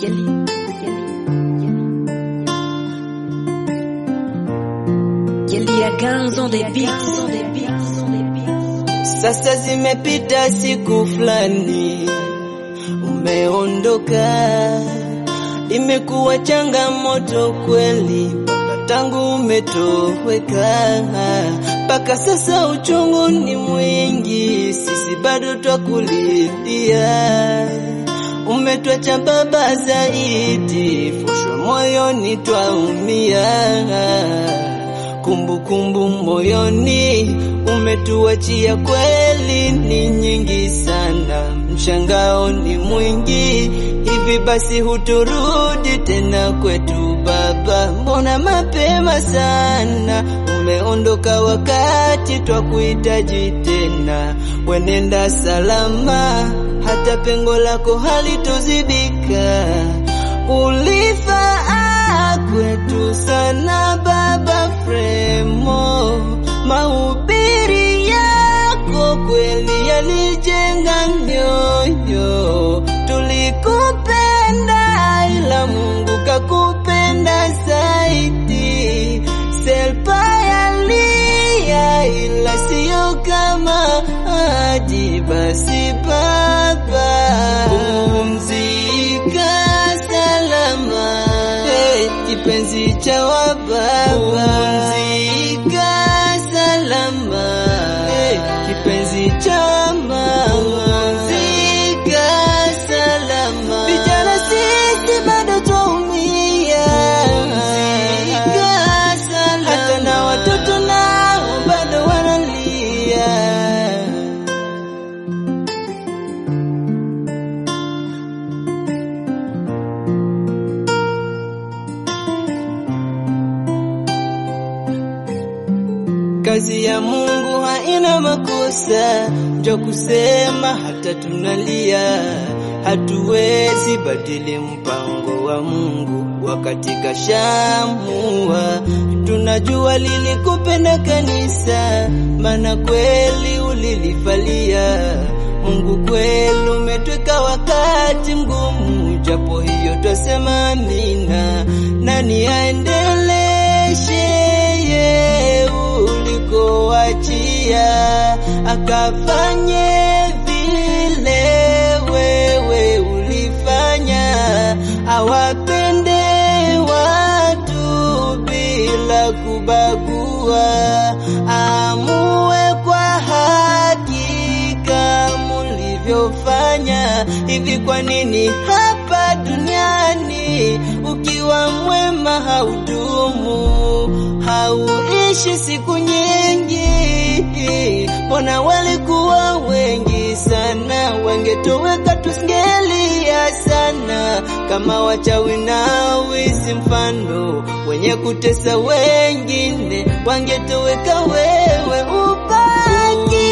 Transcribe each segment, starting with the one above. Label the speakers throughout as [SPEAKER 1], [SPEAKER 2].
[SPEAKER 1] Sasa zimepita siku fulani, umeondoka, imekuwa changamoto kweli baba, tangu umetoweka, mpaka sasa uchungu ni mwingi, sisi bado twakulilia. Umetwacha baba zaidi, fusho moyoni twaumia kumbukumbu moyoni umetuachia, kweli ni nyingi sana, mshangao ni mwingi. Hivi basi huturudi tena kwetu baba? Mbona mapema sana umeondoka, wakati twakuhitaji tena. Wenenda salama, hata pengo lako halitozibika. Ulifaa kwetu sana baba Fremo, mahubiri yako kweli yalijenga mioyo. Tulikupenda ila Mungu kakupenda zaidi. Selpa yalia ila siyo kama aji. Basi baba, pumzika salama, hey, kipenzi cha wababa, pumzika salama, hey, kipenzi cha mama, pumzika salama, vijana sisi bado twaumia, pumzika salama, hata na watoto nao bado wanalia. Kazi ya Mungu haina makosa, ndio kusema hata tunalia. Hatuwezi badili mpango wa Mungu wakati kashamua. Tunajua lilikupenda kanisa, maana kweli ulilifalia. Mungu kweli umetweka wakati mgumu, japo hiyo twasema amina. Nani aendeleshe ye ulikoachia, akafanye vile wewe ulifanya, awapende watu bila kubagua, amue kwa haki kama ulivyofanya. Hivi kwa nini hapa duniani ukiwa mwema haudumu, hauishi siku nyingi? Mbona walikuwa wengi sana, wangetoweka tusingelia sana, kama wachawi na wizi, mfano wenye kutesa wengine, wangetoweka wewe ubaki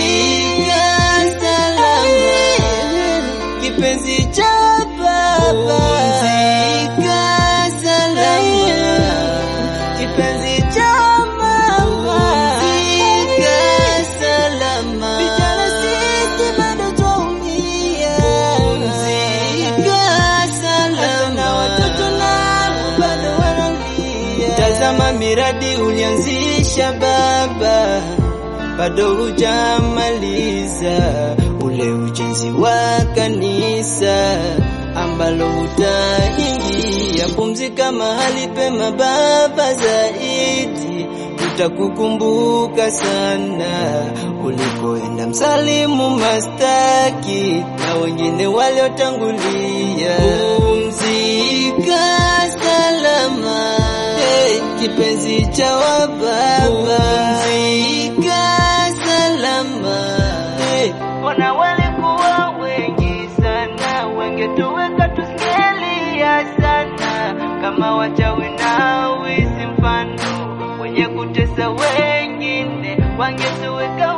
[SPEAKER 1] kipenzi cha baba, pumzika salama, kipenzi cha mama, pumzika salama, vijana sisi bado twaumia, pumzika salama, na watoto nao bado wanalia. Tazama miradi ulianzisha baba, bado hujamaliza ule ujenzi wa kanisa ambalo utaingia. Pumzika mahali pema baba, zaidi tutakukumbuka sana ulikoenda, msalimu mastaki na wengine waliotangulia. Pumzika salama, hey, kipenzi cha wababa, pumzika salama, hey, Mbona walikuwa wengi sana, wangetoweka tusingelia sana, kama wachawi na wizi, mfano wenye kutesa wengine, wangetoweka